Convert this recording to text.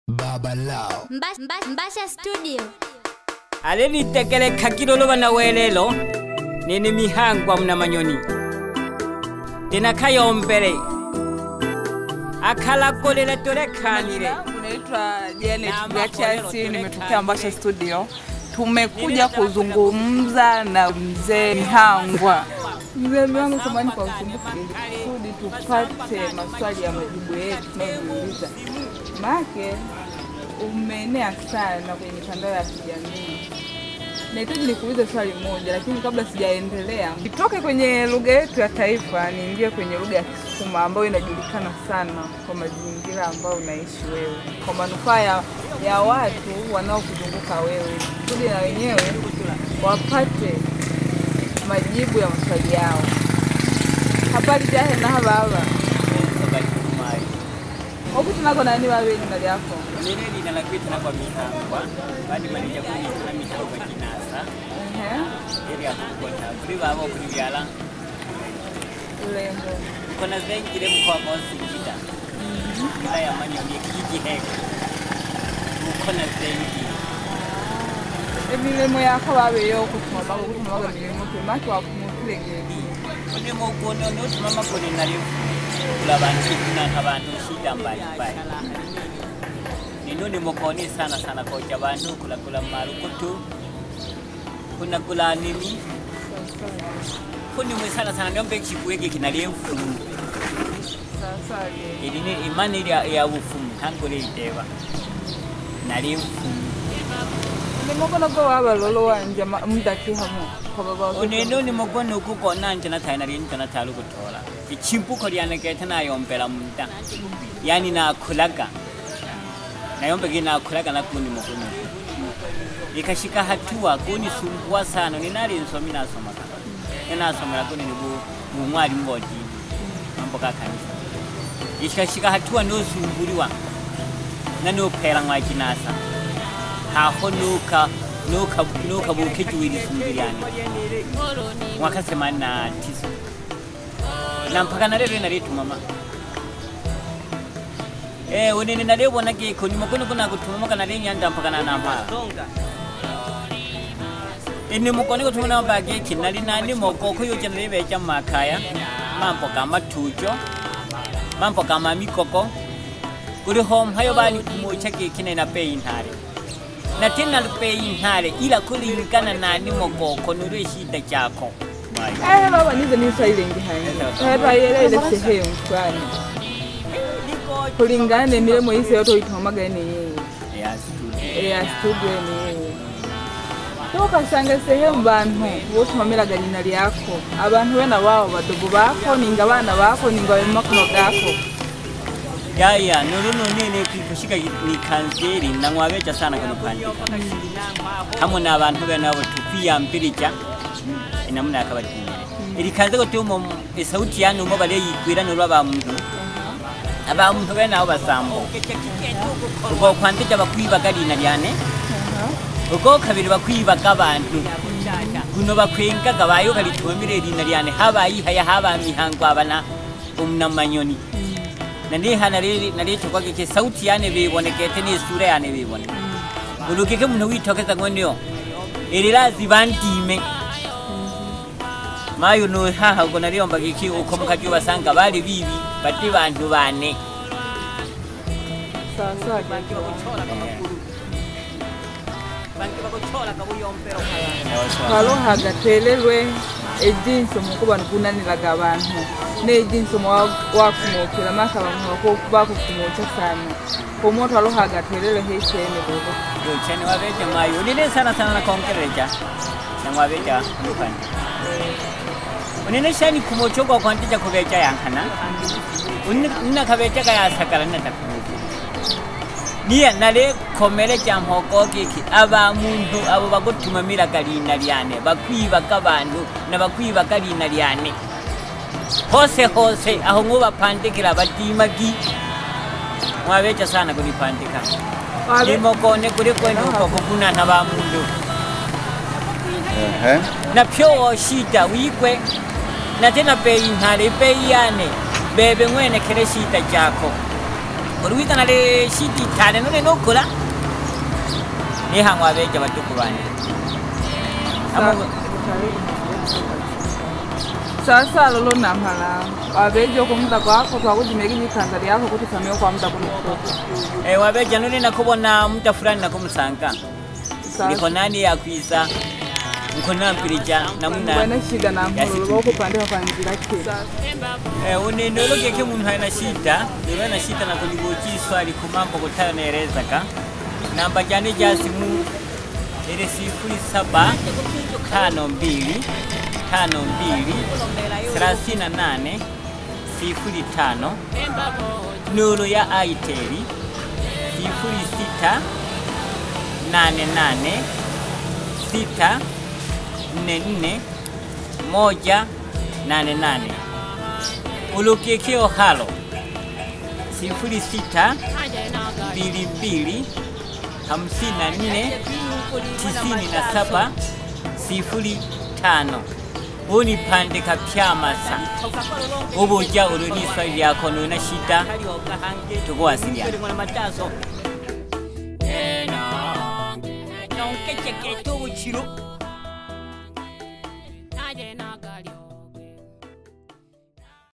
Baba Lao. Mbasha, Mbasha, Mbasha Studio. alelitekele khakilo na welelo nini mihangwa mna manyoni tena kayombele akhalakolela tolekhanile Naitwa Janet Gatiasi, nimetokea Mbasha Studio. Tumekuja kuzungumza na mzee Mihangwa. Mzee Mihangwa, samahani kwa usumbufu, ili kusudi tupate maswali ya majibu yetu tunayojiuliza, make umeenea sana kwenye mitandao ya kijamii. Nahitaji nikuulize swali moja, lakini kabla sijaendelea, nitoke kwenye lugha yetu ya taifa niingie kwenye lugha ya Kisukuma ambayo inajulikana sana kwa mazingira ambayo unaishi wewe, kwa manufaa ya, ya watu wanaokuzunguka wewe, kusudi na wenyewe wapate majibu ya maswali yao. Habari jahe na haba haba okuti nako nani wawenyi mali yako lile lina la kwitana kwa mihangwa badi malija kuitana mihangwa kinasa Ehe, ili akukota kuli babo kuli byala urembo kona zengile mkoa kwa Singida ila ya manyoni kijiji heko mukona zengi emilemo yako babeyo okutumaga okutumaga milimo temaki wakumutulegezi Kuni mukono nuti mama kuni nalifu kula bantu kuna abantu shida mbalimbali ninuni mukoni sana sana koja bantu kula kula marukutu kuna kula nini kuni mwe sana sana ndombe chikwege kinalifu sasage ilini imani ya, ya ufumu tangole iteba nalifu ndimokono go wabalolo wanje ma- mudakihamo kobaba unenuni mukono ukukona nje nathai nalini tana talu kutola ichimpuko lyanekete nayombela muda yani nakhulaga nayombeke nakhulaga nakuni mukono ikashika hatua kunisumbua sana ninali nsomi nasomaka ninasomela kuni ni bu- bumwali mbodini mambo ka kanisa ikashika hatua nosumbuliwa nanophela ng'wakinasa haho nuka nuka nuka bukijuwili sumbiliani mwaka themanini na tisa na mpaka na lero inalitumama Eh, unene nalibona giko nyuma kuno kuna kutumama kana lenyanda mpaka na nampala ini mukoni kutumana mbage kinali nani moko kuyuja nalibeja makaya mambo kama tujo mambo kama mikoko kuli home hayo bali kumucha kikine na pei ntare na tena pei ntare ila kulingana nani mokoko nulwe shida chako Eh, baba nize niswailengi hayi hetwayelele sehemu fulani kulingana nemilemo yise yotoitomaga ene yeye Yes, tu. ya studio ene yeye tokasanga sehemu bantu botumamiraga lina lyako abantu bena babo badogo bako ninga bana bako ninga bemakono gako yaya nulunu nini kushika nikanzeri nang'wabeja sana kunupandika hamwe n'abantu benabo tukwiyambirija enamuna yakabatinyire ilikanze gutuma esauti yanu mo baleyikwira nolwa bamuntu abamuntu benabo basambo ugo kwandija bakwibaga lina lyane ugo kabiri bakwibaga abantu guno bakwengaga bayo kalitumamire lina lyane habayihaya haba mihango abana umnamanyoni naniha nalichokwagike sauti yane bibonekete ni sura yane biboneke ulukike muno witokeza ngwenio ililazi bantime mayo no haha uko naliomba kiki uko mukaju basanga bali bibi bati bantu bane sawasawa twaloha gatelelwe ejinsi omukuba nigunaniraga abantu nejinsi wakumukira maka abantu bakukumukya sana omwo twaloha gatelelwe heisene bobo yochani wabeja mayo ulile sana sana na kongereja na wabeja mukani unene shani kumochogwa kwantija kubeja yankana unina kabeja kayasakala natakumukira niya nale komere kya mpoko kiki aba muntu abo bagutumamiraga lina lyane bakwibaga abantu na bakwibaga lina lyane hose hose aho ngubapandikira badimagi mwabeja sana kulipandika limokone kuli kwenu uko kugunana ba muntu Ehe. na pyo shida wigwe na tena bei ntare bei yane bebe mwenekere shida jako oluwizana le shiti tale nole nokola nehang'wa beja batuku bane Amo- sasa lolo namhala wabeja okumuda kwako twakudimeka ikanza lyako kuti usamee kwamuda kuno kutoka Eh, wabeja nole nakubona muda fulani nakumusanga sasa niko nani yakwisa nkonampirija namuna bwana shida na Yasi- mholo lokupandika kwa njira kile Eh, unendo lokeke muntu aina shida ndio na shida na kujibuji swali ku mambo kutayonerezaka namba jane ja simu ile sifuri saba tano mbili tano mbili thelathini na nane sifuri tano nuru ya aiteli sifuri sita nane nane sita nne nne moja nane nane ulukekeo halo sifuri sita mbili mbili hamsini na nne tisini na saba sifuri tano unipandika pyamasa ubuja uluni swali lyako nuna shida tukuwasiliana nonkeceketa obukiro